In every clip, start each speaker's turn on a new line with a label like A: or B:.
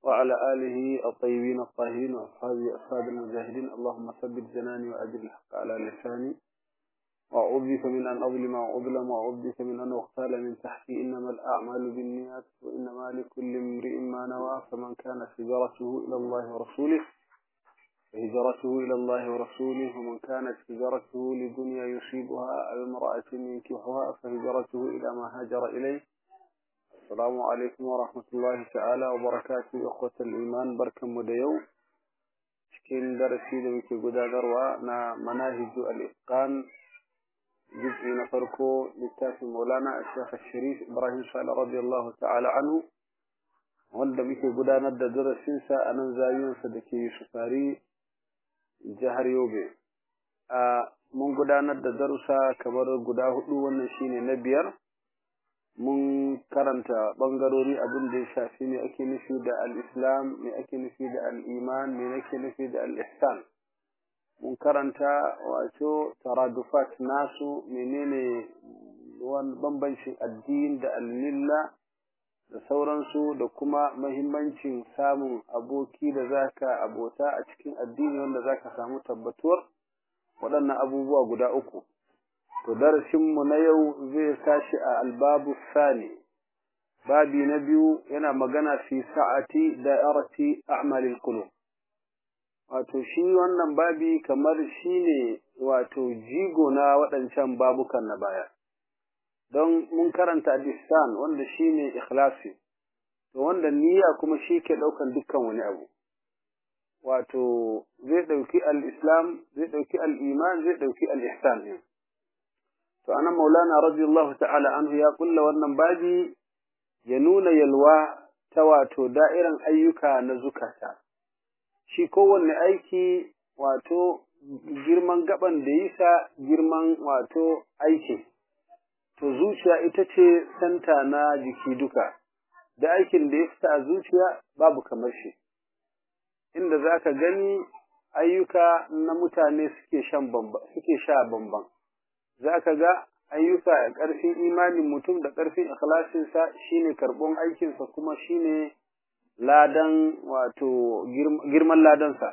A: وعلى آله الطيبين الطاهرين وأصحابه أصحاب المجاهدين اللهم ثبت جناني وأجل الحق على لساني وأعوذ بك من أن أظلم وأظلم وأعوذ بك من أن أغتال من تحتي إنما الأعمال بالنيات وإنما لكل امرئ ما نوى فمن كانت هجرته إلى الله ورسوله فهجرته إلى الله ورسوله ومن كانت هجرته لدنيا يصيبها أو امرأة ينكحها فهجرته إلى ما هاجر إليه السلام عليكم ورحمة الله تعالى وبركاته إخوة الإيمان بركة مديو cikin darasi da muke gudanarwa na manahiju al-itqan juz'i na farko littafin Maulana Sheikh Sharif Ibrahim Sale radiyallahu ta'ala anhu wanda muke gudanar da darasinsa a nan zawiyarsa da ke Yusufari jihar Yobe. A mun gudanar da darussa kamar guda hudu wannan shine na biyar. Mun karanta ɓangarori abin da ya shafi me ake nufi da al-Islam, me ake nufi da al-Iman, me ake nufi da al-Ihsan. Mun karanta wato taradufat nasu menene wani bambancin addini da al-milla da sauransu da kuma mahimmancin samun aboki da zaka abota a cikin addini wanda zaka samu tabbatuwar waɗannan abubuwa guda uku to darasinmu na yau zai tashi a albabu sani babi na biyu yana magana fi sa'ati da'irati a'malil qulub wato shi wannan babi kamar shine wato jigo na waɗancan babukan na baya don mun karanta al wanda shine ikhlasi to wanda niyya kuma shi ke daukan dukkan wani abu wato zai dauki al-islam zai dauki al-iman zai dauki al-ihsan to anan maulana radiyallahu ta'ala anhu ya kulla wannan babi ya nuna yalwa ta wato da'iran ayyuka na zukata shi kowanne aiki wato girman gaban da yisa girman wato aiki to zuciya ita ce santa na jiki duka da aikin da ya fita a zuciya babu kamar shi inda za ka gani ayyuka na mutane suke shan bamba suke sha bamban za ka ga ayyuka a ƙarfin imanin mutum da ƙarfin ikhlasinsa shine karɓon aikinsa kuma shine ladan wato girman ladansa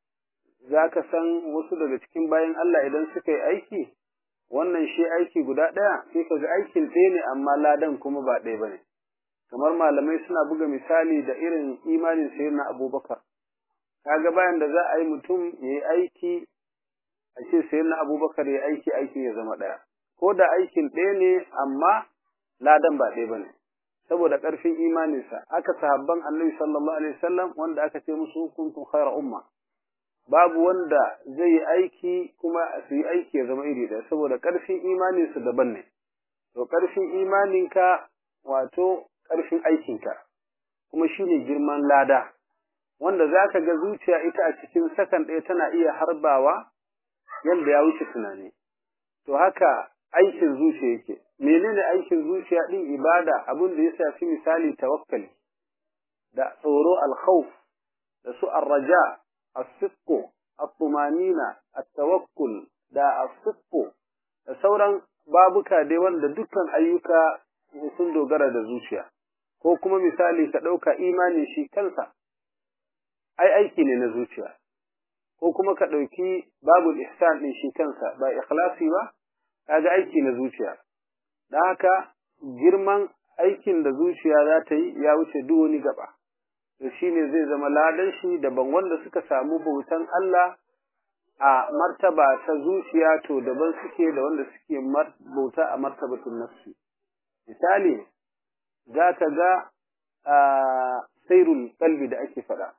A: za ka san wasu daga cikin bayan Allah idan suka yi aiki wannan shi aiki guda ɗaya sai ka ga aikin ɗaya ne amma ladan kuma ba ɗaya ba ne kamar malamai suna buga misali da irin imanin sayar na abubakar kaga bayan da za a yi mutum ya yi aiki a ce sayar na abubakar ya aiki aiki ya zama ɗaya ko da aikin ɗaya ne amma ladan ba ɗaya ba ne saboda ƙarfin imaninsa aka sahabban annabi sallallahu alaihi wasallam wanda aka ce musu kuntum khayra umma babu wanda zai yi aiki kuma su yi aiki ya zama iri ɗaya saboda ƙarfin imaninsu daban ne to ƙarfin imaninka wato ƙarfin aikinka kuma shine girman lada wanda za ka ga zuciya ita a cikin sakan ɗaya tana iya harbawa yadda ya wuce tunani to haka aikin zuciya yake menene aikin zuciya ɗin ibada abin da ya shafi misali tawakkali da tsoro alkhawf da su arraja الصدق الطمانينة التوكل da الصدق da sauran babuka dai wanda dukkan ayyuka sun dogara da zuciya ko kuma misali ka ɗauka imanin shi kansa ai aiki ne na zuciya ko kuma ka ɗauki babul ihsan ɗin shi kansa ba ikhlasi ba kaga aiki na zuciya don haka girman aikin da zuciya za ta yi ya wuce duk wani gaba to shine zai zama ladan shi daban wanda suka samu bautan Allah a martaba ta zuciya to daban suke da wanda suke bauta a martabatun nafsi misali za ka ga sairul qalbi da ake faɗa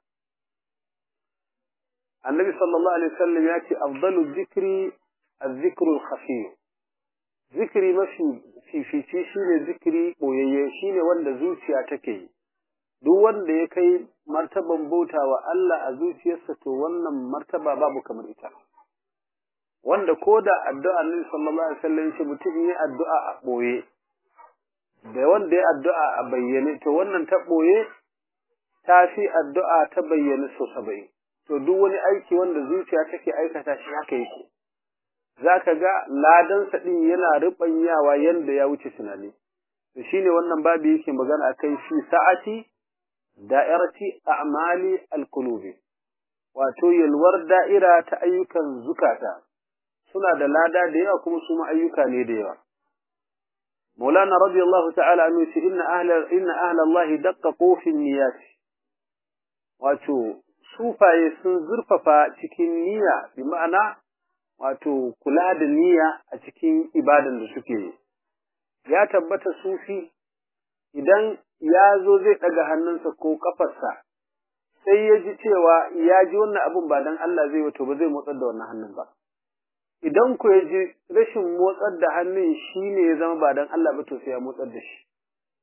A: annabi sallallahu alaihi wasallam ya ce afdalu dhikri az-zikru al-khafi zikri mafi fifici shine zikri boyayye shine wanda zuciya take yi duk wanda ya kai martaban bauta wa Allah a zuciyarsa to wannan martaba babu kamar ita wanda ko da addu'a Annabi sallallahu alaihi wasallam shi mutum yi addu'a a boye da wanda ya addu'a a bayyane to wannan ta boye ta fi addu'a ta bayyane so saba'in to duk wani aiki wanda zuciya take aikata shi haka yake zaka ga ladansa din yana rubanyawa yanda ya wuce tunani to shine wannan babu yake magana akai shi sa'ati da'irati a'mali al-qulubi wato yalwar da'ira ta ayyukan zukata suna da lada da yawa kuma su ayyuka ne da yawa مولانا رضي الله تعالى عنه إن أهل إن أهل الله دققوا في النيات wato sufaye sun zurfafa cikin niyya bi ma'ana wato kula da niyya a cikin ibadan da suke yi ya tabbata sufi idan ya zo zai ɗaga hannunsa ko kafarsa sai ya ji cewa ya ji wannan abin ba dan Allah zai wato ba zai motsar da wannan hannun ba idan ku ya ji rashin motsar da hannun shi ne ya zama ba don Allah ba to sai ya motsar da shi.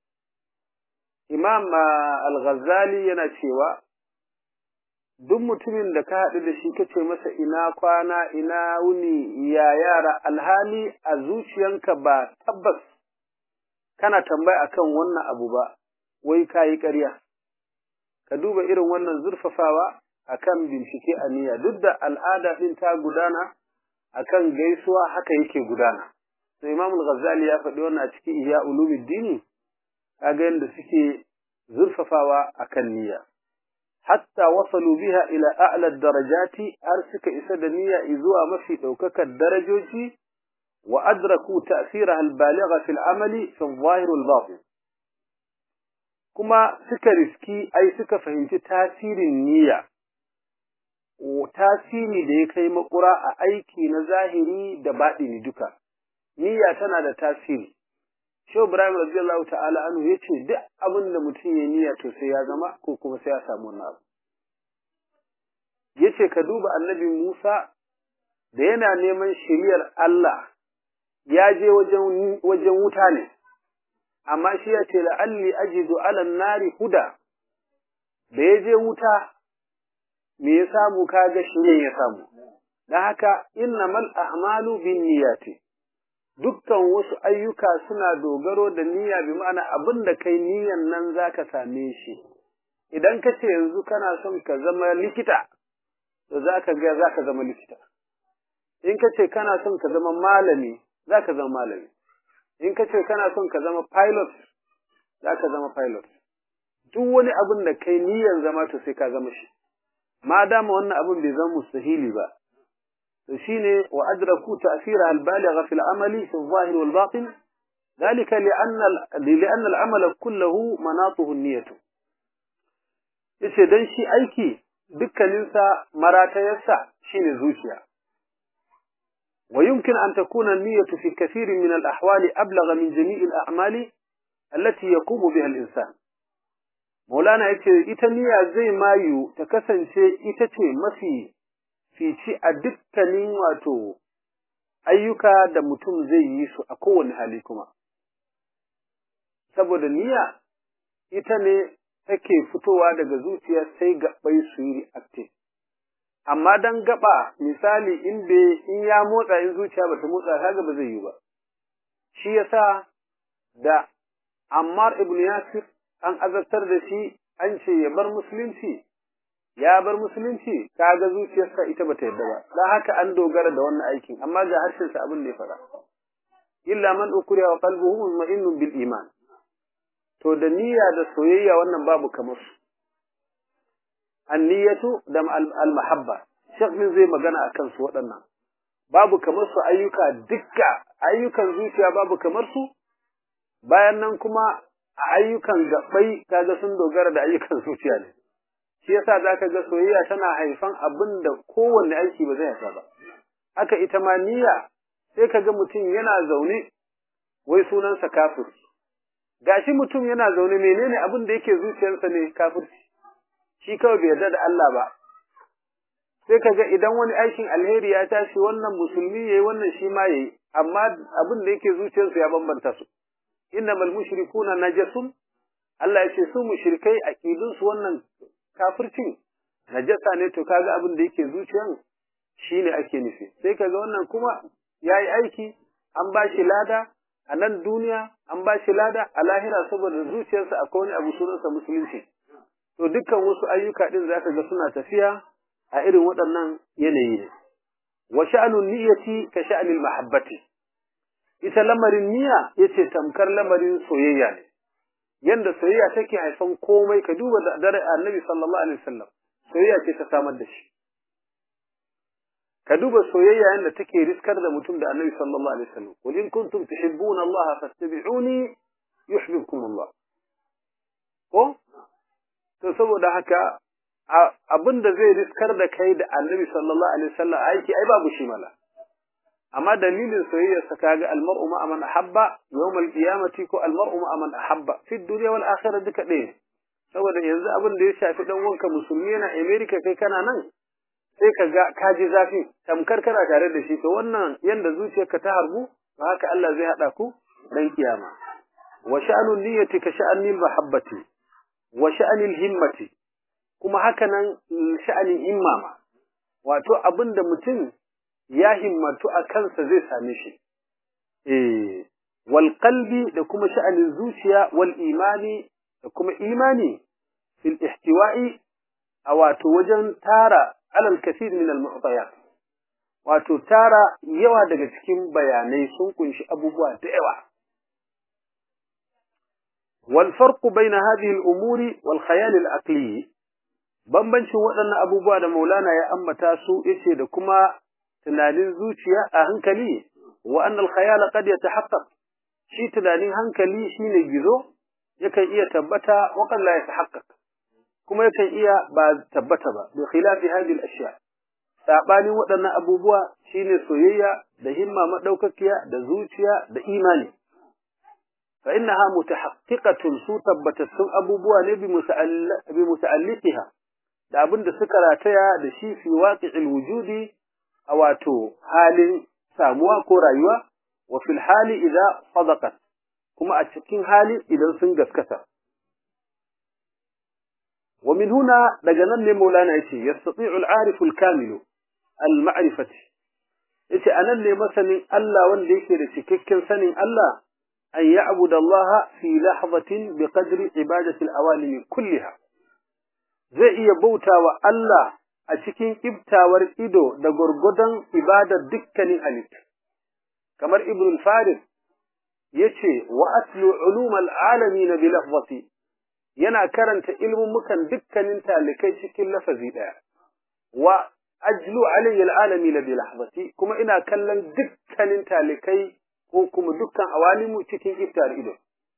A: Imam Al-Ghazali yana cewa, duk mutumin da ka haɗu da shi kace masa ina kwana, ina wuni, ya yara, alhali a zuciyanka ba tabbas kana tambaya akan wannan abu ba, wai ka yi ƙarya. Ka duba irin wannan zurfafawa akan bincike a niyya, duk da al'ada ɗin ta gudana, akan gaisuwa haka yake gudana sai Imam al-Ghazali ya faɗi wannan a cikin Ihya Ulumuddin kaga yanda suke zurfafawa akan niyya hatta wasalu biha ila a'la darajati har suka isa da niyya zuwa mafi daukakar darajoji wa adraku ta'siraha al-baligha fi al-amali fi al-zahir wal-batin kuma suka riski ai suka fahimci tasirin niyya tasiri da ya kai makura a aiki na zahiri da baɗini duka. Niyya tana da tasiri. Shehu Ibrahim radiyallahu ta'ala anhu ya ce duk abin da mutum ya niyya to sai ya zama ko kuma sai ya samu wannan abu. Ya ce ka duba annabi Musa da yana neman shiriyar Allah ya je wajen wuta ne, amma shi ya ce la'alli ajidu alan nari huda da ya je wuta me ya samu kaga shirye ya samu dan haka innamal a'malu binniyati dukkan wasu ayyuka suna dogaro da niyya bi ma'ana abin da kai niyyan nan zaka same shi idan ka ce yanzu kana son ka zama likita to zaka ga zaka zama likita in ka ce kana son ka zama malami zaka zama malami in ka ce kana son ka zama pilot zaka zama pilot duk wani abin da kai niyyan zama to sai ka zama shi ma dama wannan abin bai zama mustahili ba to shine wa adraku ta'sira al-baligha fi al-amali fi al-zahir wal batin ذلك لأن لأن العمل كله مناطه النية yace dan shi aiki dukkaninsa maratayarsa shine zuciya wa yumkin an takuna an-niyyatu fi kathirin min al-ahwali ablagha min jami' al-a'mali allati yaqumu biha al-insan Maulana ya ce, Ita niyya zai mayu ta kasance ita ce mafi fici a dukkanin wato ayyuka da mutum zai yi su a kowane hali kuma. Saboda niyya ita ne take fitowa daga zuciya sai gaɓai su yi reactive. Amma don gaba misali in in ya motsa in zuciya ba ta motsa kaga ba zai yi ba. Shi yasa da Ammar ibn Yasir an azabtar da shi an ce ya bar musulunci ya bar musulunci kaga zuciyarsa ita bata yadda ba dan haka an dogara da wannan aikin amma ga harshen sa abin da ya fara illa man ukriya wa qalbuhu mutma'innun bil iman to da niyya da soyayya wannan babu kamar su anniyatu da al mahabba shek min zai magana akan su waɗannan babu kamar su ayyuka dukka ayyukan zuciya babu kamar su bayan nan kuma a ayyukan gaɓai kaga sun dogara da ayyukan zuciya ne shi yasa zaka ga soyayya tana haifan abin da kowanne aiki ba zai haifa ba haka ita ma niyya sai kaga mutum yana zaune wai sunansa kafir gashi mutum yana zaune menene abin da yake zuciyarsa ne kafirci shi kawai bai yarda da Allah ba sai kaga idan wani aikin alheri ya tashi wannan musulmi yayi wannan shi ma yayi amma abin da yake zuciyarsa ya bambanta su innamal mushrikuna najasun Allah ya ce su mushrikai aqidun su wannan kafircin najasa ne to kaga abin da yake zuciyan shine ake nufi sai kaga wannan kuma yayi aiki an ba shi lada a nan duniya an ba shi lada a lahira saboda zuciyarsa akwai wani abu sunansa musulunci to dukkan wasu ayyuka din zaka ga suna tafiya a irin waɗannan yanayi ne wa sha'anun niyyati ka sha'anil mahabbati ita lamarin niyya yace tamkar lamarin soyayya ne yanda soyayya take haifan komai ka duba da dare annabi sallallahu alaihi wasallam soyayya ce ta samar da shi ka duba soyayya yanda take riskar da mutum da annabi sallallahu alaihi wasallam qul in kuntum tuhibbuna Allah fattabi'uni yuhibbukum Allah ko to saboda haka abinda zai riskar da kai da annabi sallallahu alaihi wasallam aiki ai babu shi mala amma dalilin soyayyar sa kaga almar'u ma man ahabba yawmal qiyamati ko almar'u ma man ahabba fi dunya wal akhirah duka ɗaya saboda yanzu abin da ya shafi dan wanka musulmi yana America kai kana nan sai ka ga ka ji zafi tamkar kana tare da shi to wannan yanda zuciyarka ta harbu to haka Allah zai hada ku dan kiyama wa sha'anul niyyati ka sha'anil mahabbati wa sha'anil himmati kuma haka nan sha'anin himma ma wato abinda mutum ya himmatu a kansa zai same shi eh wal qalbi da kuma sha'anin zuciya wal imani da kuma imani fil ihtiwa'i a wato wajen tara alal kathir min al mu'tayat wato tara yawa daga cikin bayanai sun kunshi abubuwa da yawa wal farq bayna hadhihi al umuri wal khayal al aqli bambancin waɗannan abubuwa da Maulana ya ambata su yace da kuma tunanin zuciya a hankali wa annal khayal qad yatahaqqaq shi tunanin hankali shine gizo yakan iya tabbata wa kan la yatahaqqaq kuma yakan iya ba tabbata ba bi khilafi hadhihi al-ashya sabanin waɗannan abubuwa shine soyayya da himma madaukakiya da zuciya da imani fa innaha mutahaqqiqatun su tabbatattun abubuwa ne bi bi muta'alliqiha da abin da suka rataya da shi fi waqi'il wujudi a wato halin samuwa ko rayuwa wa fil hali idza sadaqat kuma a cikin hali idan sun gaskata wa min huna daga nan ne maulana yace yastati'u al-arif al-kamil al-ma'rifati yace anan ne masanin Allah wanda yake da cikakken sanin Allah an ya'budu Allah fi lahzatin bi qadri ibadati al-awalim kulliha zai iya bautawa Allah a cikin iftawar ido da gurgudan ibadar dukkanin halittu kamar ibn al-farid yace wa aslu ulum al-alamin bi lafzati yana karanta ilmumukan dukkanin talikai cikin lafazi daya wa ajlu alayhi al-alamin bi lahzati kuma ina kallon dukkanin talikai ko kuma dukkan awalimu cikin iftar ido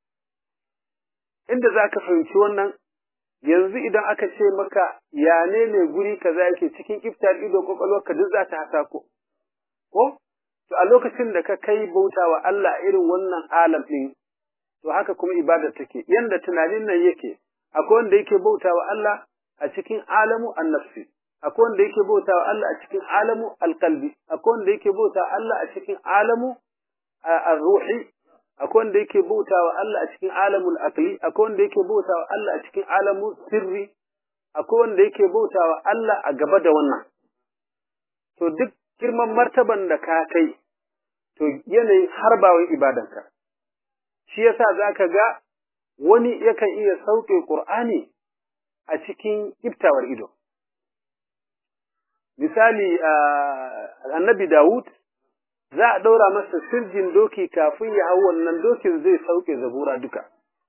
A: inda zaka fahimci wannan yanzu idan aka ce maka ya ne ne guri kaza yake cikin iftar ido kwakwalwarka duk za ta hasa ko ko to a lokacin da ka kai bautawa Allah irin wannan alam din to haka kuma ibadar take yanda tunanin nan yake akwai wanda yake bautawa Allah a cikin alamu an-nafsi akwai wanda yake bautawa Allah a cikin alamu al-qalbi akwai wanda yake bautawa Allah a cikin alamu ar-ruhi akwai wanda yake bautawa Allah a cikin alamul aqli akwai wanda yake bautawa Allah a cikin alamu sirri akwai wanda yake bautawa Allah a gaba da wannan to duk girman martaban da ka kai to yanayin harbawan ibadanka shi yasa zaka ga wani yakan iya sauke Qur'ani a cikin iftawar ido misali annabi Dawud za a ɗaura masa sirjin doki kafin ya hau wannan dokin zai sauke zabura duka.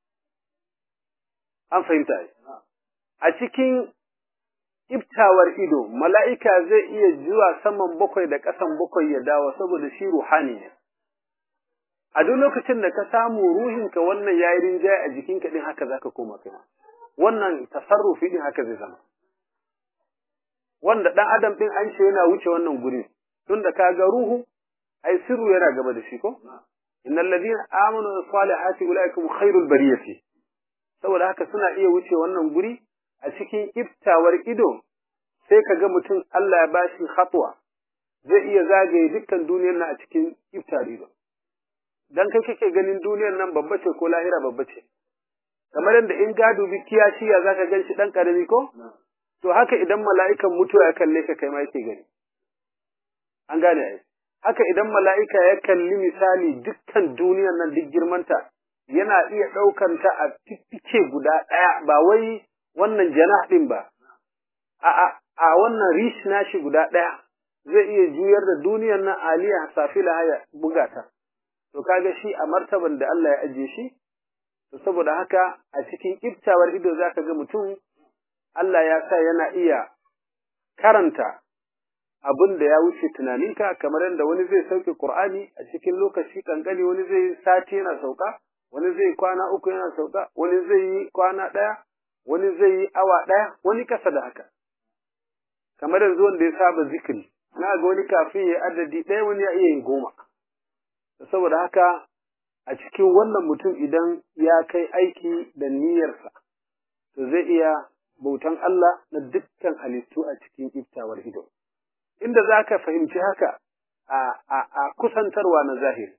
A: An fahimta A cikin iftawar ido, mala'ika zai iya zuwa saman bakwai da ƙasan bakwai ya dawo saboda shi ruhani ne. A duk lokacin da ka samu ruhinka wannan ya yi rinjaye a jikinka ɗin haka za ka koma kai Wannan tasarrufi ɗin haka zai zama. Wanda ɗan adam ɗin an ce yana wuce wannan gurin, tunda ka ga ruhu ai sirru yana gaba da shi ko innal ladina amanu wa salihati ulaikum khairul bariyati saboda haka suna iya wuce wannan guri a cikin iftawar ido sai kaga mutum Allah ya bashi khatwa zai iya zagaye dukkan duniyar nan a cikin iftar ido dan kai kake ganin duniyar nan babba ce ko lahira babba ce kamar yadda in gado bi kiyashi ya zaka gan shi dan karami ko to haka idan mala'ikan mutuwa ya kalle ka kai ma yake gani an gane ai haka idan mala'ika ya kalli misali dukkan duniyar nan duk girmanta yana iya ɗaukanta a fiffike guda ɗaya ba wai wannan janah ɗin ba, a, a, wannan rish nashi guda ɗaya zai iya juyar da duniyar nan aliya safila haya buga ta. To kaga shi a martaban da Allah ya ajiye shi, to saboda haka a cikin iftawar ido zaka ga mutum Allah ya sa yana iya karanta abin da ya wuce tunaninka kamar yadda wani zai sauke Qur'ani a cikin lokaci kankani wani zai sati yana sauka wani zai kwana uku yana sauka wani zai yi kwana ɗaya wani zai yi awa ɗaya wani kasa da haka kamar yanzu wanda ya saba zikiri na ga wani kafin ya adadi ɗaya wani ya iya yin goma saboda haka a cikin wannan mutum idan ya kai aiki da niyyarsa to zai iya bautan Allah na dukkan halittu a cikin iftawar ido inda za ka fahimci haka a kusantarwa na zahiri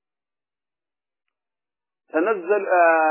A: تنزل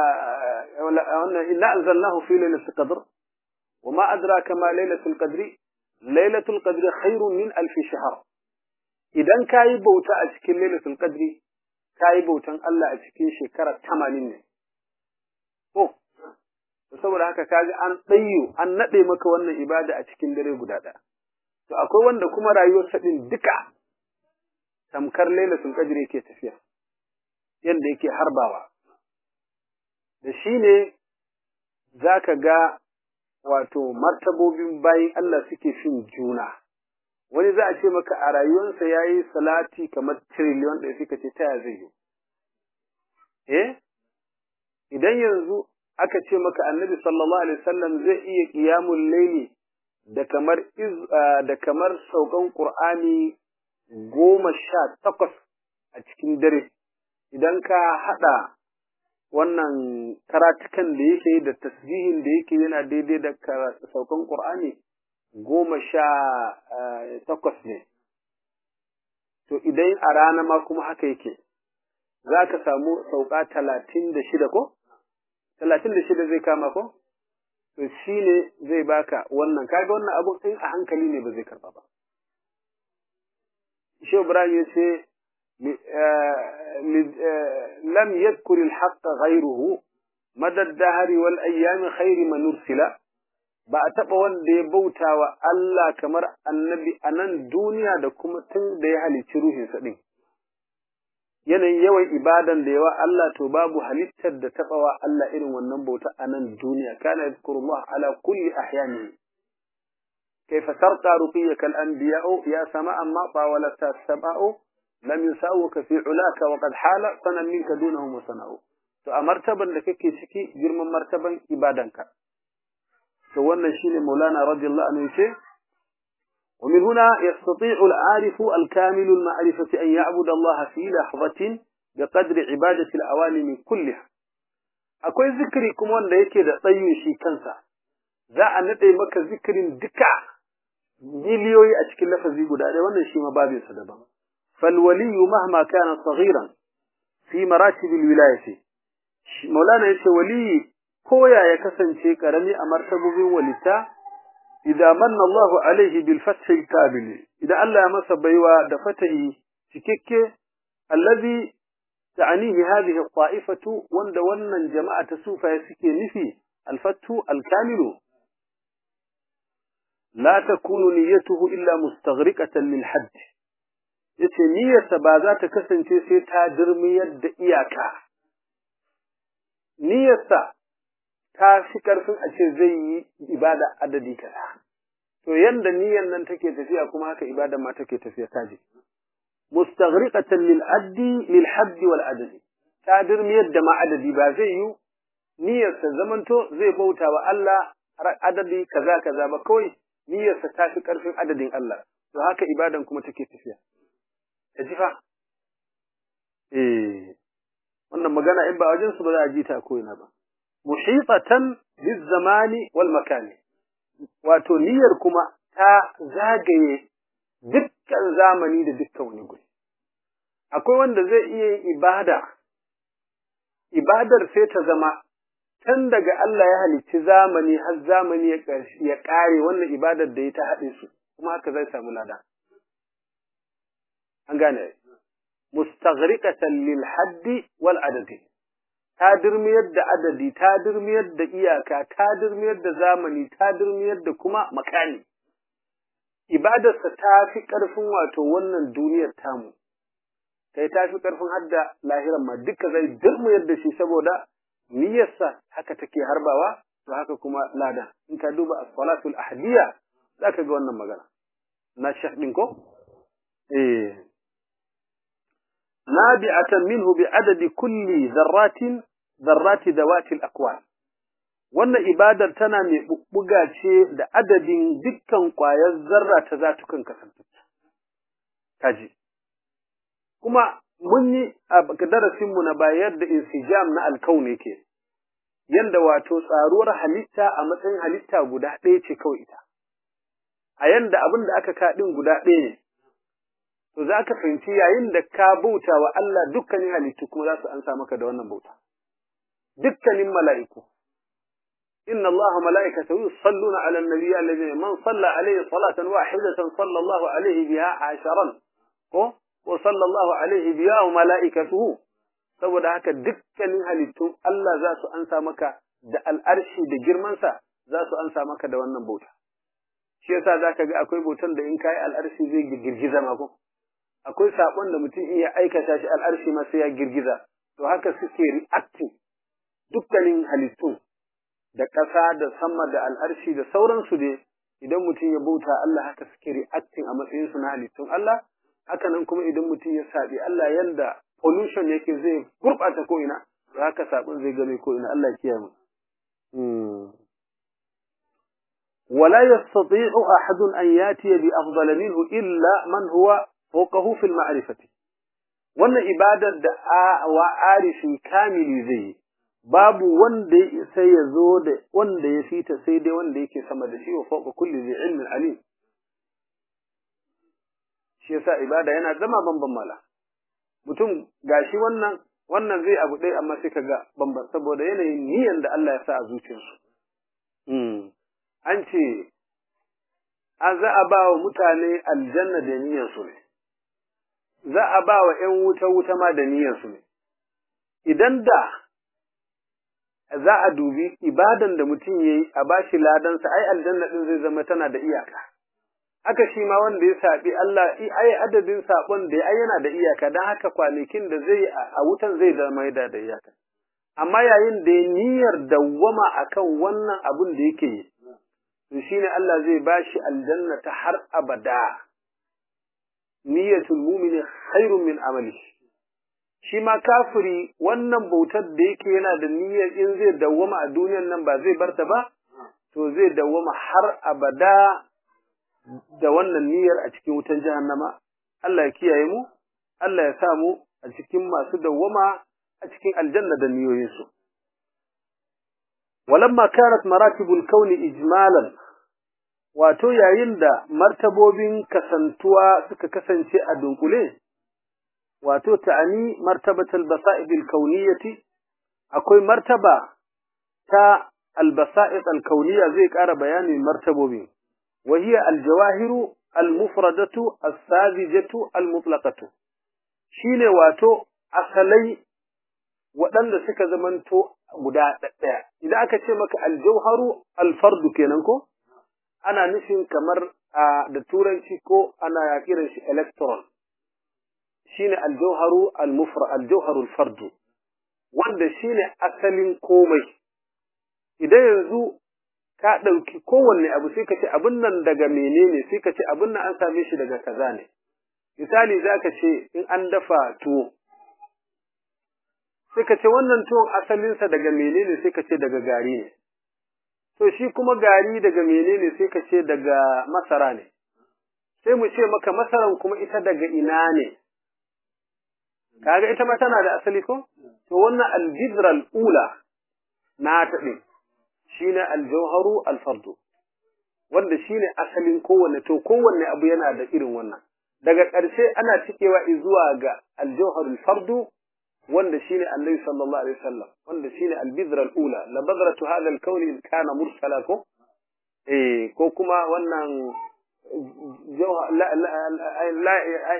A: إنا أنزلناه في ليلة القدر وما أدراك ما ليلة القدر ليلة القدر خير من ألف شهر إذا كاي بوتا أشكل ليلة القدر كاي بوتا الله أشكل شكرة تمانين أوه saboda haka kaga an tsayo an nade maka wannan ibada a cikin dare guda ɗaya to akwai wanda kuma rayuwarsa din duka tamkar lailatul qadr yake tafiya yanda yake harbawa da shi ne za ka ga wato martabobin bayin Allah suke fin juna. Wani za a ce maka a rayuwarsa ya yi salati kamar tiriliyon ɗaya suka ce ta zai yi. Eh? Idan yanzu aka ce maka annabi sallallahu Alaihi wasallam zai iya ƙiyamun laili da kamar da kamar saukan Ƙur'ani goma sha takwas a cikin dare, idan ka haɗa wannan karatukan da yake da tasbihin da yake yana daidai da saukan Qur'ani goma sha takwas ne. To idan a rana ma kuma haka yake, za ka samu sauka talatin da shida ko? Talatin da shida zai kama ko? To shi ne zai baka wannan, kaga wannan abun in a hankali ne ba zai karɓa ba. Shehu Ibrahim ya ce, لم يذكر الحق غيره مدى الدهر والأيام خير من نرسل ba a taɓa wanda ya bauta wa Allah kamar annabi a nan duniya da kuma tun da ya halicci ruhinsa ɗin. Yanayin yawan ibadan da yawa Allah to babu halittar da taɓa wa Allah irin wannan bauta a nan duniya, kana yadkurullah ala kulli ahyani. Kaifa sarqa ruqiyyaka al-anbiya'u ya sama amma tawalata sab'u lam yusawuka fi ulaka wa qad hala sanan minka dunahum wa sana'u to a martaban da kake ciki girman martaban ibadanka to wannan shine maulana radiyallahu anhu yace ومن هنا يستطيع العارف الكامل المعرفة أن يعبد الله في لحظة بقدر عبادة الأوالم كلها akwai zikiri kuma wanda yake da tsayin shi kansa za a nade maka zikirin duka miliyoyi a cikin lafazi guda ɗaya wannan shi ma babinsa daban فالولي مهما كان صغيرا في مراتب الولاية مولانا يشي ولي كويا يكسن شيء كرمي أمرتب ولتا إذا من الله عليه بالفتح الكامل إذا ألا مس بيوا دفته شكك الذي تعنيه هذه الطائفة وند ونن جماعة سوف يسكي نفي الفتح الكامل لا تكون نيته إلا مستغرقة للحد yace niyyarsa ba za ta kasance sai ta dirmiyar da iyaka niyyarsa ta fi ƙarfin a ce zai yi ibada adadi kaza to yanda niyyar nan take tafiya kuma haka ibada ma take tafiya kaji mustaghriqatan lil addi lil hadd wal adadi ta dirmiyar da ma adadi ba zai yi niyyarsa zamanto zai bauta wa Allah adadi kaza kaza ba kawai niyyarsa ta fi ƙarfin adadin Allah to haka ibadan kuma take tafiya ta ji fa eh wannan magana in ba wajen su ba za a ji ta ko ina ba muhitatan bizamani wal makani wato niyyar kuma ta zagaye dukkan zamani da dukkan wani guri akwai wanda zai iya yin ibada ibadar sai ta zama tun daga Allah ya halicci zamani har zamani ya ƙare wannan ibadar da ya ta haɗe su kuma haka zai samu lada an gane mustaghriqatan lil haddi wal adadi ta dirmiyar da adadi ta dirmiyar da iyaka ta dirmiyar da zamani ta dirmiyar da kuma makani ibadarsa ta fi ƙarfin wato wannan duniyar tamu kai ta fi ƙarfin hadda lahiran ma duka zai dirmiyar da shi saboda niyyarsa haka take harbawa to haka kuma lada in ka duba as-salatul ahdiya zaka ga wannan magana na shekh din ko eh nabi'atan minhu bi adadi kulli dharratin dharrati dawati al-aqwal wannan ibadar tana mai bubbuga ce da adadin dukkan ƙwayar zarra ta zatukan kasantacce kaji kuma mun yi a darasinmu na bayar da insijam na alkaun yake yanda wato tsaruwar halitta a matsayin halitta guda ɗaya ce kawai ita a yanda abin da aka kaɗin guda ɗaya ne to za ka fahimci yayin da ka bauta wa Allah dukkanin halittu kuma za su ansa maka da wannan bauta dukkanin mala'iku إن الله ملائكته يصلون على النبي الذين من صلى عليه صلاة واحدة صلى الله عليه بها عشرا وصلى الله عليه بها وملائكته saboda haka dukkanin halittun Allah za su ansa maka da al'arshi da girmansa za su ansa maka da wannan bauta. Shi yasa za ka ga akwai bautan da in kayi al'arshi zai girgiza mako. Akwai saƙon da mutum iya aikata shi al'arshi ma sai ya girgiza. To haka suke reacting dukkanin halittun da ƙasa da sama da al'arshi da sauransu dai idan mutum ya bauta Allah haka suke reacting a matsayinsu na halittun Allah, haka nan kuma idan mutum ya saɓi Allah yanda pollution yake zai gurɓata ko'ina, da haka saɓin zai game ko'ina Allah ya kiyaye mu. ولا يستطيع أحد أن يأتي بأفضل منه إلا من هو فوقه في المعرفة وأن إبادة وعارف كامل زي babu wanda sai ya zo da wanda ya fita sai dai wanda yake sama da shi wa fawqa kulli zai ilmin alim shi yasa ibada yana zama bamban mala mutum gashi wannan wannan zai abu ɗaya amma sai kaga bamban saboda yanayin niyyar da Allah ya sa a zuciyarsu an ce an za a ba wa mutane aljanna da niyyarsu ne za a ba wa ‘yan wuta wuta ma da niyyarsu ne idan da za a dubi ibadan da mutum ya yi a bashi ladansa ai aljanna din zai zama tana da iyaka haka shi ma wanda ya saɓi Allah ai adadin saɓon da ai yana da iyaka don haka kwanakin da zai a wutan zai zama da da iyaka amma yayin da ya niyyar dawwama akan wannan abun da yake yi to shine Allah zai bashi aljanna ta har abada niyyatul mu'mini khairun min amalihi shi ma kafiri wannan bautar da yake yana da niyyar in zai dawwama a duniyar nan ba zai barta ba to zai dawwama har abada da wannan niyyar a cikin wutan jahannama Allah ya kiyaye mu Allah ya sa mu a cikin masu dawwama a cikin aljanna da niyoyinsu walamma kanat maratibul kauni ijmalan wato yayin da martabobin kasantuwa suka kasance a dunkule wato ta'ani martabatul basa'id al-kauniyyati akwai martaba ta al-basa'id al-kauniyya zai ƙara bayanin martabobi wa hiya al-jawahiru al-mufradatu as-sadijatu al-mutlaqatu shine wato asalai waɗanda suka zamanto guda ɗaya idan aka ce maka al-jawharu al-fardu kenan ko ana nufin kamar da turanci ko ana kiran shi electron shine aljauharu almufra aljauharu alfardu wanda shine asalin komai idan yanzu ka ɗauki kowanne abu sai ka ce abin nan daga menene sai ka ce abin nan an same shi daga kaza ne misali za ka ce in an dafa tuwo sai ka ce wannan tuwon asalinsa daga menene sai ka ce daga gari ne to shi kuma gari daga menene sai ka ce daga masara ne sai mu ce maka masaran kuma ita daga ina ne kaga ita ma tana da asali ko to wannan al-jidra al-ula na ta din shine al-jawharu al-fardu wanda shine asalin kowanne to kowanne abu yana da irin wannan daga ƙarshe ana cikewa zuwa ga al-jawhar al-fardu wanda shine Annabi sallallahu alaihi wasallam wanda shine al-bidra al-ula la badratu hadha al-kawn in kana mursala ko eh ko kuma wannan لا لا لا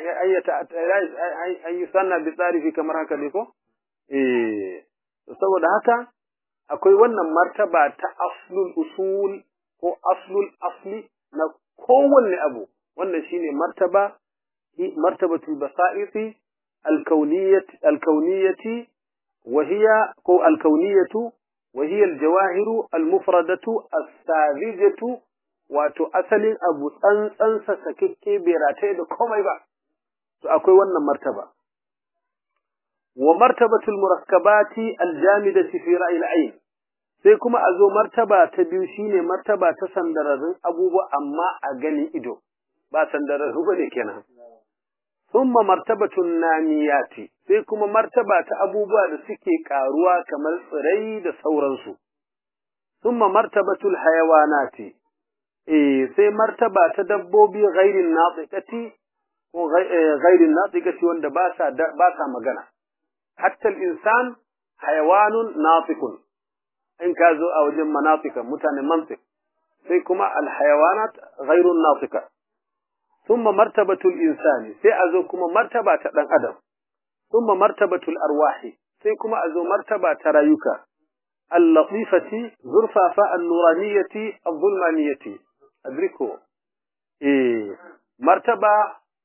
A: أن يسنى بطارفي kamar haka ne ko eh saboda haka akwai wannan martaba ta aslul usul ko aslul asli na kowanne abu wannan shine martaba martabatul basaiti alkauniyati alkauniyati وهي كو الكونية وهي الجواهر المفردة الساذجة wato asalin abu tsantsansa sakikke bai rataye da komai ba to akwai wannan martaba wa martabatul murakkabati aljamidati fi ra'il ayn sai kuma a zo martaba ta biyu shine martaba ta sandararrun abubuwa amma a ganin ido ba sandararru bane kenan thumma martabatun namiyati sai kuma martaba ta abubuwa da suke karuwa kamar tsirai da sauransu thumma martabatul hayawanati eh sai martaba ta dabbobi ghairin natiqati ko ghairin natiqati wanda ba sa ba sa magana hatta al-insan hayawanun natiqun in ka zo a wajen manatika mutanen mantiq sai kuma al-hayawanat ghairun natiqa thumma martabatu al-insani sai a zo kuma martaba ta dan adam thumma martabatu al-arwahi sai kuma a zo martaba ta rayuka اللطيفة زرفافة النورانية الظلمانية أدركوا إيه مرتبة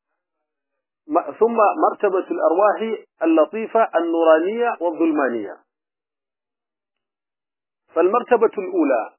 A: ثم مرتبة الأرواح اللطيفة النورانية والظلمانية فالمرتبة الأولى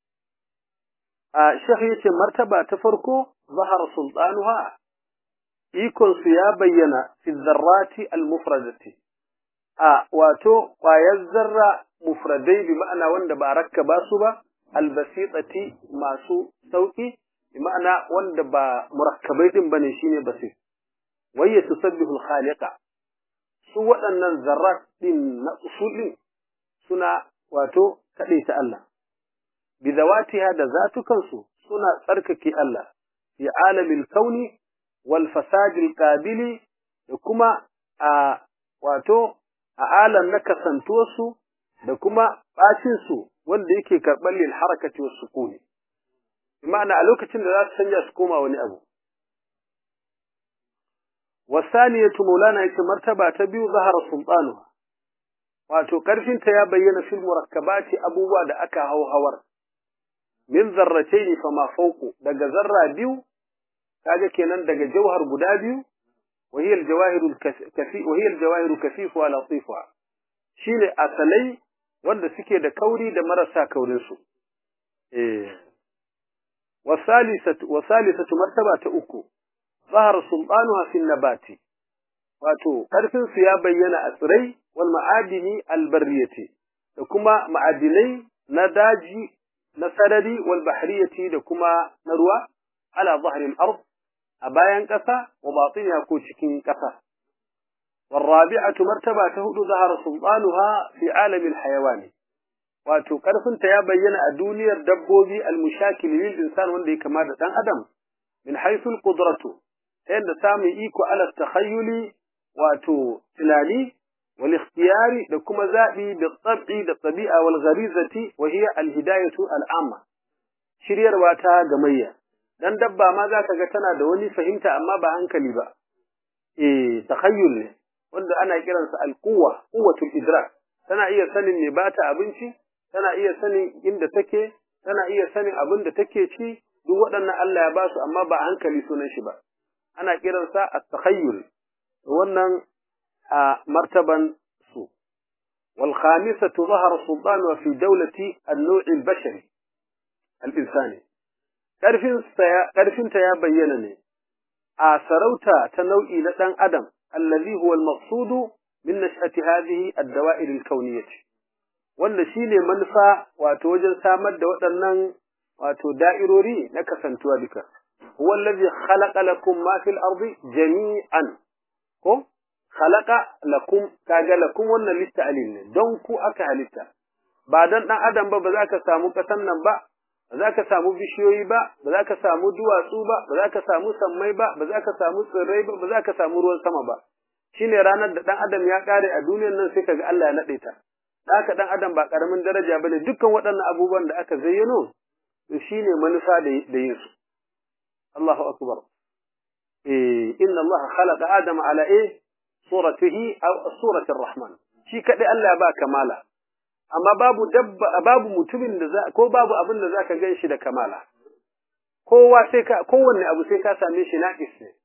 A: شخية مرتبة تفرق ظهر سلطانها يكون سيابينا في الذرات المفردة a wato ƙwayar zarra mufradai bi ma'ana wanda ba rakkaba su ba albasitati masu sauki bi ma'ana wanda ba murakkabai din bane shine basir wayya tusabbihu al-khaliqa su waɗannan zarrat din na usulin suna wato kaɗai ta Allah bi zawatiha da zatukansu suna tsarkake Allah fi alamil kauni wal fasadil qabili da kuma a wato a alam na kasantuwarsu da kuma ɓacinsu wanda yake karɓar lil harakati wasu sukuni. Ma'ana a lokacin da za su canja su koma wani abu. Wasaniyatu Maulana yake martaba ta biyu zahara sultanu. Wato ƙarfinta ya bayyana fil murakkabati abubuwa da aka hau hawar. Min zarrace fa ma fauku daga zarra biyu kaga kenan daga jauhar guda biyu وهي الجواهر الكفي وهي الجواهر كثيفها لطيفها shine asalai wanda suke da kauri da marasa kaurin su eh wasalisatu wasalisatu martaba ta uku zahara sultanuha fi nabati wato karfin su ya bayyana a tsirai wal ma'adini albarriyati da kuma ma'adinai na daji na sarari wal bahriyati da kuma na ruwa ala zahril ard a bayan ƙasa wa batiniya ko cikin ƙasa. Warrabi'atu martaba ta hudu zahara sultanuha fi alamin hayawani. Wato ƙarfinta ya bayyana a duniyar dabbobi almushakil lil insan wanda ya kama da ɗan adam min haythul qudratu ta yadda samun iko ala takhayyuli wato tunani wal ikhtiyari da kuma zaɓi da tsab'i da tabi'a wal gharizati wa hiya al hidayatu al amma shiryarwa ta gamayya dan dabba ma za ka ga tana da wani fahimta amma ba hankali ba eh takhayyul ne wanda ana kiransa alquwa quwwatul idrak tana iya sanin me bata abinci tana iya sanin inda take tana iya sanin abin da take ci duk waɗannan Allah ya basu amma ba hankali sunan shi ba ana kiransa at-takhayyul wannan a martaban su wal khamisatu zahara sultanu fi dawlati an-naw' al-bashari al-insani ƙarfinta ya bayyana ne a sarauta ta nau'i na ɗan adam allazi huwa al-maqsudu min nash'ati hadhihi ad-dawa'ir al-kawniyyah wanda shine manufa wato wajen samar da waɗannan wato da'irori na kasantuwa duka huwa allazi khalaqa lakum ma fil ardi jami'an ko khalaqa lakum kaga lakum wannan lista'alil ne don ku aka halitta ba dan dan adam ba ba za ka samu kasan nan ba ba za ka samu bishiyoyi ba, ba za ka samu duwatsu ba, ba za ka samu sammai ba, ba za ka samu tsirrai ba, ba za ka samu ruwan sama ba. Shi ne ranar da ɗan adam ya ƙare a duniyar nan sai ka ga Allah ya naɗe ta. Haka ɗan adam ba ƙaramin daraja ba ne dukkan waɗannan abubuwan da aka zayyano, to shi ne manufa da yin su. Allahu akbar. Eh, inna Allah khalaqa Adama ala eh suratihi aw suratir Rahman. Shi kaɗai Allah ya ba kamala. amma babu dabba babu mutumin da za ko babu abin da zaka gan shi da kamala kowa sai ka kowanne abu sai ka same shi naqis ne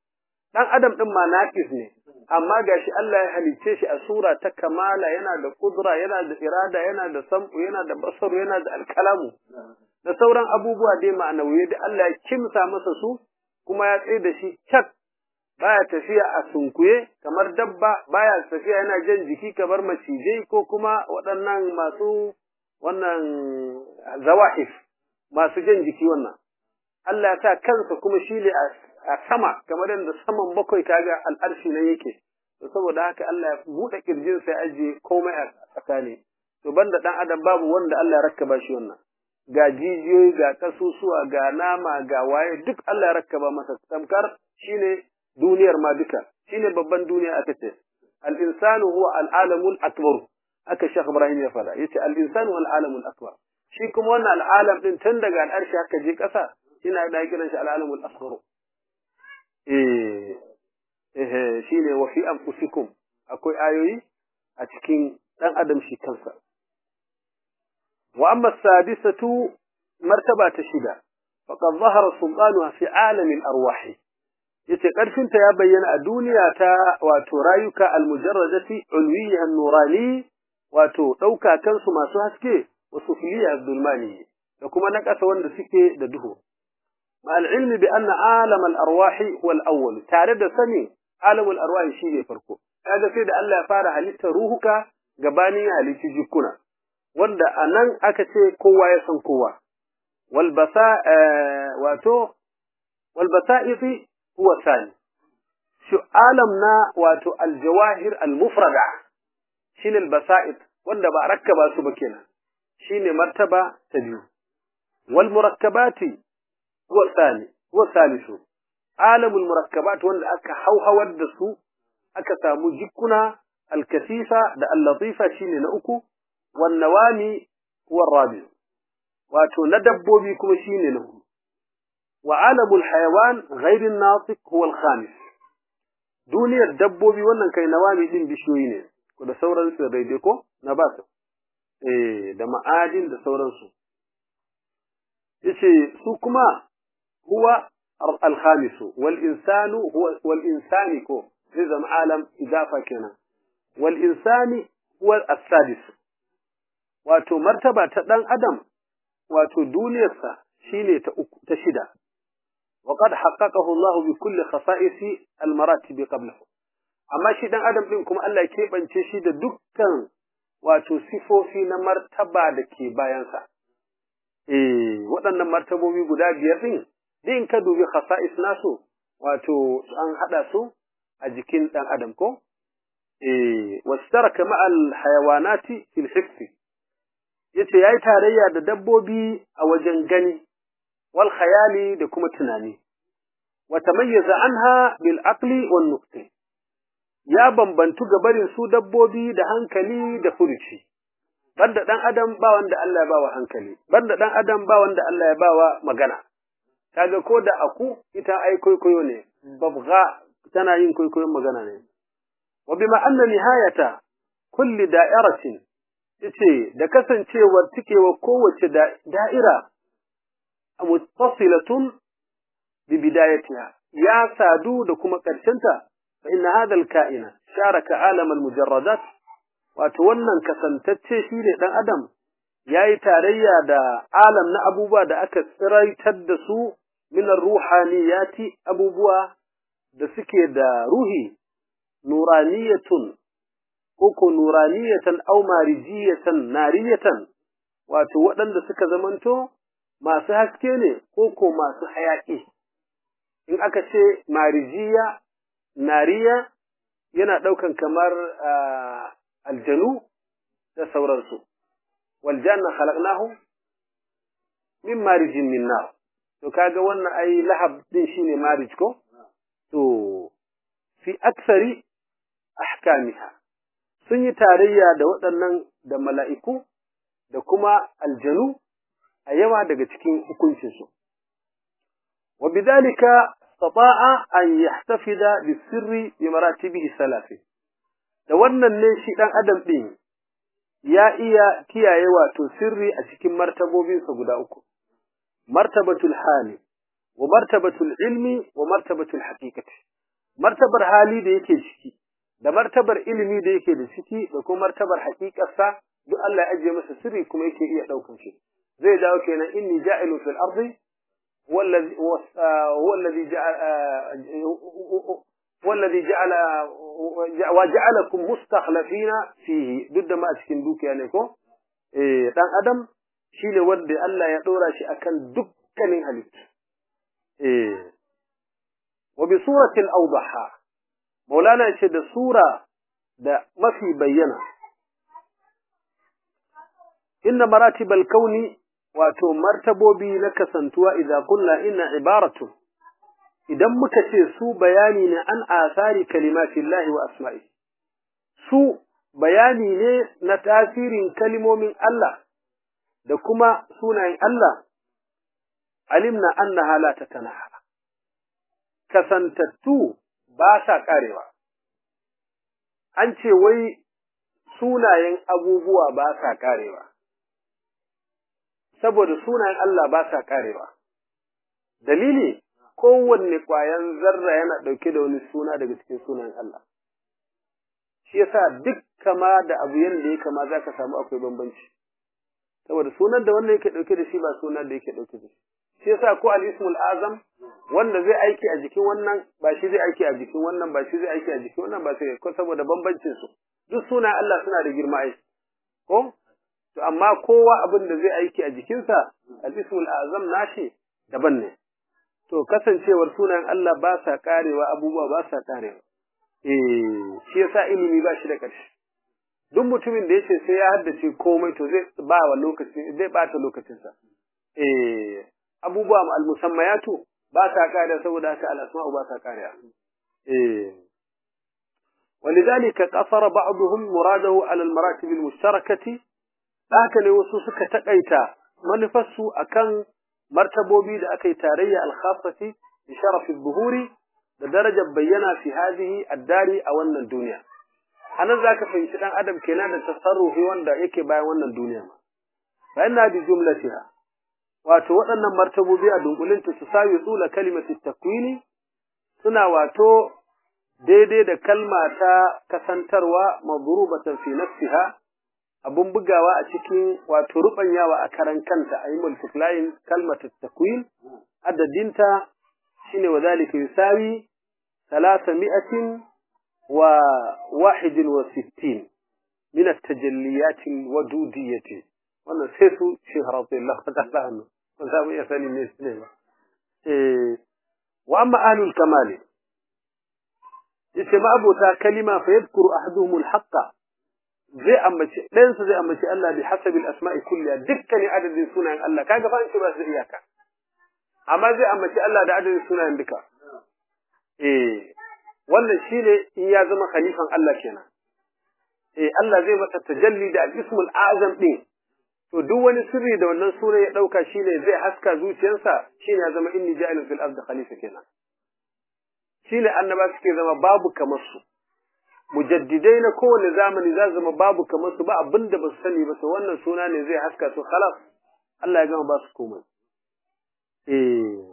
A: dan adam din ma naqis ne amma gashi Allah ya halicce shi a sura ta kamala yana da kudura yana da irada yana da sam'u yana da basaru yana da alkalamu da sauran abubuwa dai ma'anawiye da Allah ya kimsa masa su kuma ya tsaye da shi cak baya tafiya a sunkuye kamar dabba baya tafiya yana jan jiki kamar macijai ko kuma waɗannan masu wannan zawahif masu jan jiki wannan Allah ya sa kansa kuma shi ne a sama kamar yadda saman bakwai kaga al'arshi nan yake to saboda haka Allah ya buɗe kirjin sai ajiye komai a tsakani to banda dan adam babu wanda Allah ya rakkaba shi wannan ga jijiyoyi ga kasusuwa ga nama ga waye duk Allah ya rakkaba masa tamkar shine duniyar ma duka shine babban duniya aka ce al insanu huwa al alamul akbar aka Sheikh Ibrahim ya fada yace al insanu al alamul akbar shi kuma wannan al alam din tun daga al arshi haka je kasa ina da kiran shi al alamul asghar eh eh shine wa fi anfusikum akwai ayoyi a cikin dan adam shi kansa wa amma sadisatu martaba ta shida faqad zahara sultanuha fi alam al arwah yace karfinta ya bayyana a duniya ta wato rayuka al mujarradati ulwiyya nurani wato dauka kansu masu haske wa sufliya zulmani da kuma na kasa wanda suke da duhu مع العلم بأن عالم الأرواح هو الأول تارد سني عالم الأرواح شيء فرقه هذا سيد الله فارع halitta ruhuka gabanin halitti jikuna wanda anan aka ce kowa ya san kowa wal basa wato wal basaiti huwa sani shi alam na wato al jawahir al mufrada shine al basait wanda ba rakkaba su ba kenan shine martaba ta biyu wal murakkabati هو الثاني هو الثالث عالم المركبات وان aka hauhawar da su aka samu jikuna alkasifa da allatifa shine na uku wan nawami huwa rabi wato na dabbobi kuma shine na hudu wa alamul hayawan ghayr an-natiq huwa al-khamis duniyar dabbobi wannan kai nawami din bishiyoyi ne ko da sauran su daidai ko na ba su eh da ma'adin da sauransu yace su kuma هو الخامس والإنسان هو والإنسان كو لازم عالم إضافة كنا والإنسان هو السادس واتو مرتبة تدان أدم واتو دونيسا شيني تشدا وقد حققه الله بكل خصائص المراتب قبله أما شدان أدم منكم ألا كيف أن تشيد دكا واتو سفو فينا مرتبة دكي بايانسا إيه waɗannan martabobi guda biyar ɗin din ka dubi khasa'is nasu wato an hada su a jikin dan adam ko eh wastaraka ma'al hayawanati fil hifz yace yayi tarayya da dabbobi a wajen gani wal khayali da kuma tunani wa tamayyaza anha bil aqli wan nuqti ya bambantu ga barin su dabbobi da hankali da furuci banda dan adam ba wanda Allah ya bawa hankali banda dan adam ba wanda Allah ya bawa magana kaga ko da aku ita ai kwaikwayo ne babga tana yin kwaikwayon magana ne wa bima anna nihayata kulli da'iratin yace da kasancewar tikewa kowace da'ira muttasilatun bi bidayatiha ya sadu da kuma karshenta fa inna hadha al-ka'ina sharaka alam al-mujarradat wato wannan kasantacce shine dan adam yayi tarayya da alam na abubuwa da aka tsiraitar da su min ruhaniyati abubuwa da suke da ruhi nuraniyatun ko nuraniyatan aw marijiyatan nariyatan wato waɗanda suka zamanto masu haske ne ko ko masu hayaƙi in aka ce marijiya nariya yana ɗaukan kamar aljanu da sauransu waljanna khalaqnahu min marijin min nar to kaga wannan ai lahab din shine marij ko to fi aksari ahkamiha sun yi tarayya da waɗannan da mala'iku da kuma aljanu a yawa daga cikin hukuncinsu wa bidalika istata'a an yahtafida bisirri bi maratibihi salafi da wannan ne shi dan adam din ya iya kiyaye wato sirri a cikin martabobinsa guda uku martabatul hali wa martabatul ilmi wa martabatul haqiqati martabar hali da yake ciki da martabar ilimi da yake da ciki da kuma martabar haƙiƙarsa duk Allah ya ajiye masa sirri kuma yake iya ɗaukan shi zai dawo kenan inni ja'ilu fil ardi هو الذي هو الذي جعل هو الذي جعل وجعلكم مستخلفين فيه ضد ما cikin dukiya ne ko eh dan adam shine wanda Allah ya dora shi akan dukkanin halittu eh wa bi suratin awdaha maulana ce da sura da mafi bayyana inna maratibal kauni wato martabobi na kasantuwa idan kunna inna ibaratu idan muka ce su bayani ne an asari kalimatillahi wa asma'i su bayani ne na tasirin kalimomin Allah da kuma sunayen Allah alimna annaha la tatanaha kasantattu ba sa karewa an ce wai sunayen abubuwa ba sa karewa saboda sunayen Allah ba sa karewa. Dalili, kowanne ƙwayan zarra yana ɗauke da wani suna daga cikin sunayen Allah. Shi yasa duk kama da abu yadda ya kama za ka samu akwai bambanci. Saboda sunan da wannan yake ɗauke da shi ba sunan da yake ɗauke da shi. Shi yasa ko al-ismul azam wanda zai aiki a jikin wannan ba shi zai aiki a jikin wannan ba shi zai aiki a jikin wannan ba sai ko saboda bambancin su. Duk sunayen Allah suna da girma ai. Ko? to amma kowa abin da zai aiki a jikinsa al-ismul azam nashi daban ne to kasancewar sunayen Allah ba sa karewa abubuwa ba sa karewa eh shi yasa ilimi ba shi da ƙarshe duk mutumin da yace sai ya haddace komai to zai ba wa lokaci zai bata lokacinsa eh abubuwa al-musammayatu ba sa karewa saboda haka al-asma'u ba sa karewa eh ولذلك قصر بعضهم مراده على المراتب المشتركه haka ne wasu suka taƙaita manufarsu akan martabobi da aka yi tarayya alkhafati bi sharafi buhuri da darajar bayyana fi hadhihi addari a wannan duniya anan zaka fahimci dan adam kenan da tasarrufi wanda yake bayan wannan duniya ma fa inna bi jumlatiha wato waɗannan martabobi a dunkulinta su sawi tsula kalimatu takwini suna wato daidai da kalma ta kasantarwa madrubatan fi nafsiha abun bugawa a cikin wato rubanyawa a karan kanta a yi multiplying kalmata takwin adadinta shine wa zalika yusawi salasa mi'atin wa wahidin wa sittin min at-tajalliyat wadudiyyati wannan sai su shi radiyallahu ta'ala anhu ba za mu iya sani ne ne ba eh wa amma ahlul kamal yace ma abota kalima fa yadhkuru ahaduhum al-haqqa zai ambaci ɗayansu zai ambaci Allah bi hasabil asma'i kulliya dukkanin adadin sunayen Allah kaga fa an ce ba su iyaka amma zai ambaci Allah da adadin sunayen duka eh wannan shine in ya zama khalifan Allah kenan eh Allah zai masa tajalli da al-ismul azam din to duk wani sirri da wannan sura ya dauka shine zai haska zuciyarsa shine ya zama inni ja'ilun fil ardi khalifa kenan shine annaba suke zama babu kamar su mujaddidai na kowane zamani za zama babu kamar su ba abin da ba su sani ba su wannan suna ne zai haska su khalas Allah ya gama ba su komai eh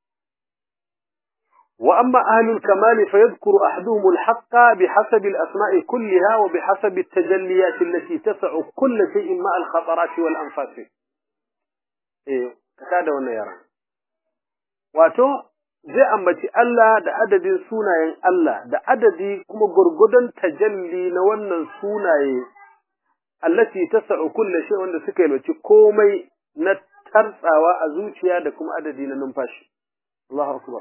A: wa amma ahlul kamal fa yadhkuru ahaduhum al-haqqa bihasab al-asma'i kullaha wa bihasab at-tajalliyat allati tas'u kull shay'in ma al-khatarat wal anfas eh kada wannan yaran wato zai ambaci Allah da adadin sunayen Allah da adadi kuma gurgudan tajalli na wannan sunaye allati tas'u kulli shay wanda suka yi komai na tartsawa a zuciya da kuma adadi na numfashi Allahu akbar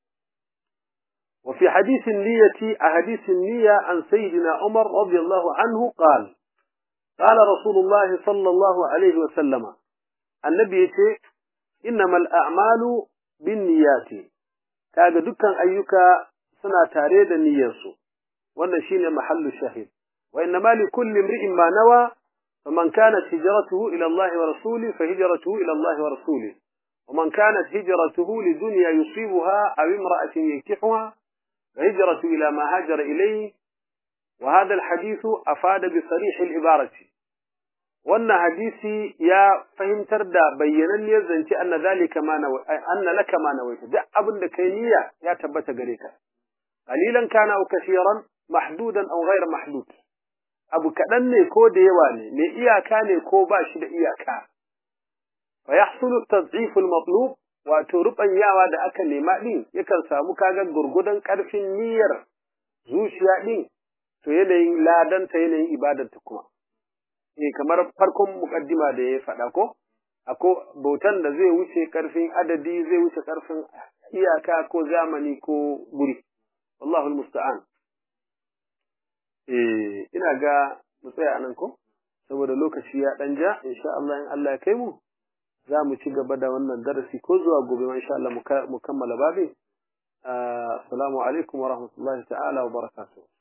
A: وفي حديث النية أحاديث النية عن سيدنا عمر رضي الله عنه قال قال رسول الله صلى الله عليه وسلم النبي إنما الأعمال بالنيات kaga dukkan ayyuka suna tare da niyyarsu wannan shine mahallu shahid wa inna ma likulli imri'in ma nawa faman kanat hijratuhu ila Allah wa rasuli fa hijratuhu ila Allah wa rasuli ومن كانت هجرته لدنيا يصيبها أو امرأة ينكحها فهجرة إلى ما هاجر إليه وهذا الحديث أفاد بصريح العبارة وأن حديثي يا فهم تردى بينا يزنتي أن ذلك ما نوي أن لك ما نويت دع أبن كينية يا تبت قريكا qalilan kana aw kaseeran mahdudan aw ghayr mahdud abu kadan ne ko da yawa ne me iyaka ne ko ba shi da iyaka fa yahsulu tad'if al-matlub wato rubanyawa da aka nema din yakan samu kaga gurgudan karfin niyyar zuciya din to yanayin ladanta yanayin ibadarta kuma eh kamar farkon mukaddima da ya faɗa ko ako bautan da zai wuce karfin adadi zai wuce karfin iyaka ko zamani ko guri wallahu almusta'an eh ina ga mu tsaya anan ko saboda lokaci ya dan ja insha Allah in Allah ya kai mu za mu ci gaba da wannan darasi ko zuwa gobe ma insha Allah mu kammala babi assalamu alaikum wa rahmatullahi ta'ala wa barakatuh